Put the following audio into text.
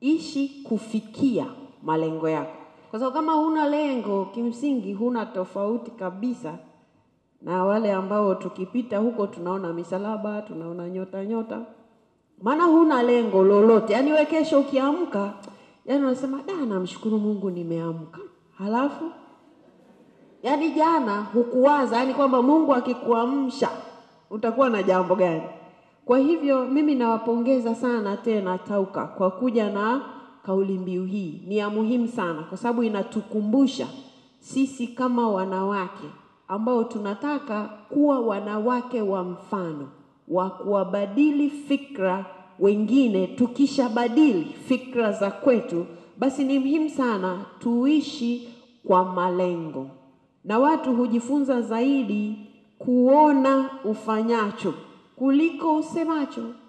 ishi kufikia malengo yako, kwa sababu kama huna lengo, kimsingi huna tofauti kabisa na wale ambao tukipita huko tunaona misalaba, tunaona nyota nyota, maana huna lengo lolote. Yaani we kesho ukiamka, yaani unasema da, namshukuru Mungu nimeamka, halafu yaani jana hukuwaza, yaani kwamba Mungu akikuamsha utakuwa na jambo gani? Kwa hivyo mimi nawapongeza sana tena Tauka kwa kuja na kauli mbiu hii. Ni ya muhimu sana, kwa sababu inatukumbusha sisi kama wanawake ambao tunataka kuwa wanawake wa mfano wa kuwabadili fikra wengine. Tukishabadili fikra za kwetu, basi ni muhimu sana tuishi kwa malengo, na watu hujifunza zaidi kuona ufanyacho kuliko usemacho.